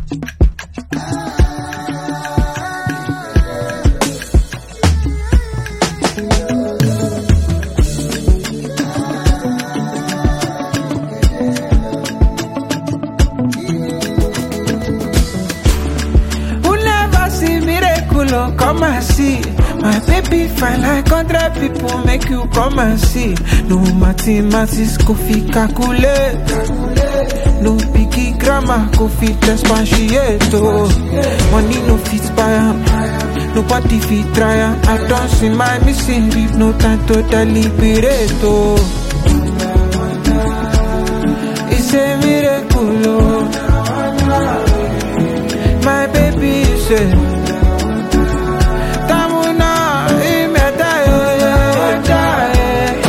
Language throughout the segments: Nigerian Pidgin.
Who never see miracle, oh, come and see. My baby fine like hundred people, make you come and see. No mathematics, go fit calculate. No picky grammar, go fit expatiate. Oh. Money no fit buy am, nobody fit try am. I don't see my missing leave no time to deliberate. Oh. It's a miracle, oh. My baby say Tamuna imeta yo yo yo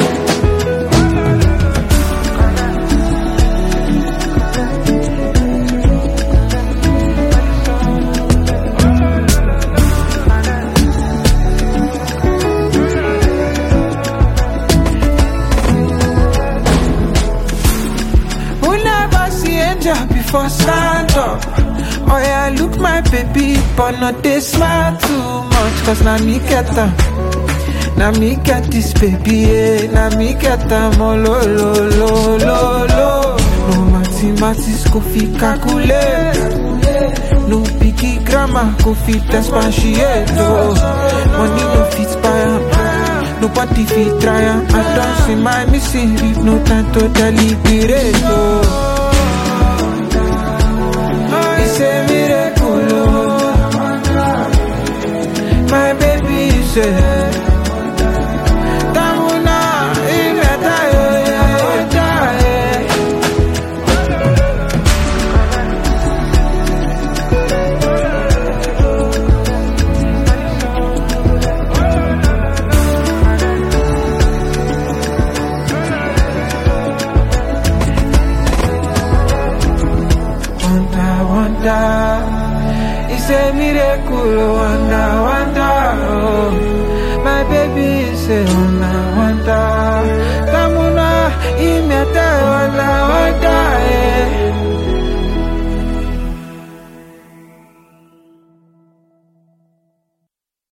Who never see angel before stand up? Oh yeah, look my baby, but not they smile too much, cause now me get them. Now me get this baby, yeah. Now me get them all lo lo lo lo lo. No mathematics go fit calculate. No picky grammar go fit expatiate. Oh. Money no fit buy am. Nobody fit try am. I don't see my missing leave no time to deliberate. Oh. It's a miracle, oh. My baby said Tamuna imeta yo yo yo yo Wonder, wonder It's a miracle, oh, wonder, wonder oh. My baby say wonder, wonder